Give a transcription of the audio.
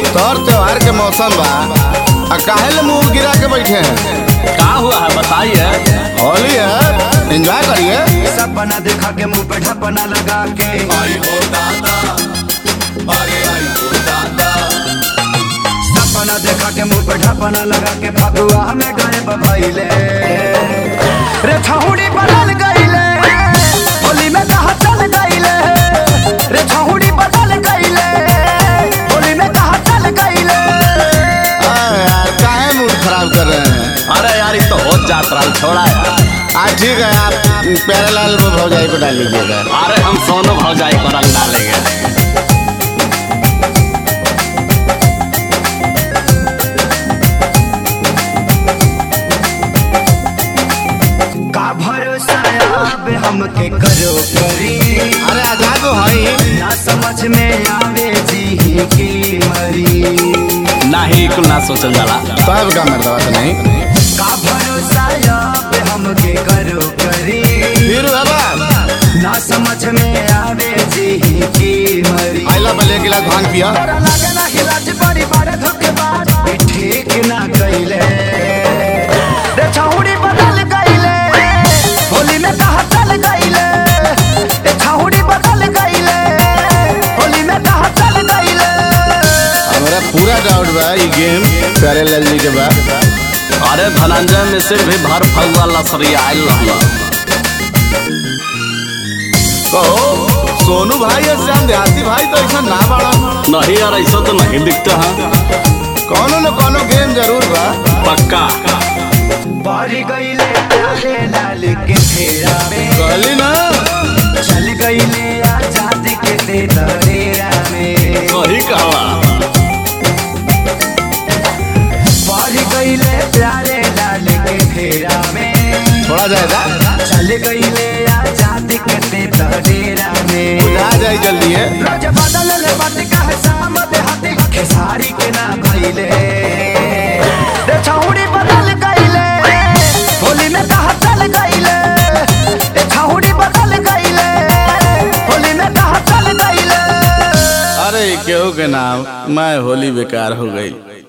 तोर त्योहार के मौसम बा आ काहे ले मुंह गिरा के बैठे हैं का हुआ है बताइए होली है एंजॉय करिए सपना देखा के मुंह पे ढपना लगा के सपना देखा के मुंह पे ढपना लगा के फगुआ में गए बबैले रे छहुड़ी बदल गईले होली में कहा चल गईले रे छहुड़ी बदल गईले होली में कहा चल गईले अरे यार काहे मूड खराब कर रहे हैं अरे यार ये तो हो जात रहा छोड़ा यार हाँ ठीक है आप प्यारेलाल भौजाई को डाल लीजिएगा अरे हम सोनू भौजाई को रंग डालेंगे का भरोसा अब हमके करो करी अरे आजाद हो भाई ना समझ में आवे जी की मरी नहीं कुल ना सोचल जाला सब का मर्दवा तो नहीं का भरोसा अब हमके करो करी फिर बाबा ना समझ में आवे जी की मरी आइला भले गिला भांग पिया तोरा लागे ना हिलाज बड़ी बड़े धोखेबाज ई ठीक ना कइले रे छौड़ी बदल गइले होली में कहा चल गइले रे छौड़ी बदल गइले होली में कहा चल गइले हमारा पूरा डाउट बा ये गेम प्यारेलाल जी के बा अरे धनंजय मिश्र भी भर फगुआ लसरी आयल रहला कहो सोनू भाई और श्याम देहाती भाई तो ऐसा ना बाड़ा नहीं यार ऐसा तो नहीं दिखता है कोनो न कोनो गेम जरूर बा पक्का बारी गइले प्यारे लाल के फेरा में कहली ना चल गइले आजादी के दे दरेरा में सही कहला बारी गइले प्यारे लाल के फेरा में थोड़ा जाएगा चल गइले आजादी के दे दरेरा में बुझा जाए जल्दी है रोज बदल ले बात का शाम देहाती खेसारी के ना भइले रे छौड़ी बदल गइले होली में कहा चल गइले रे छौड़ी बदल गइले होली में कहा चल गइले अरे केहू के नाम मैं होली बेकार हो गई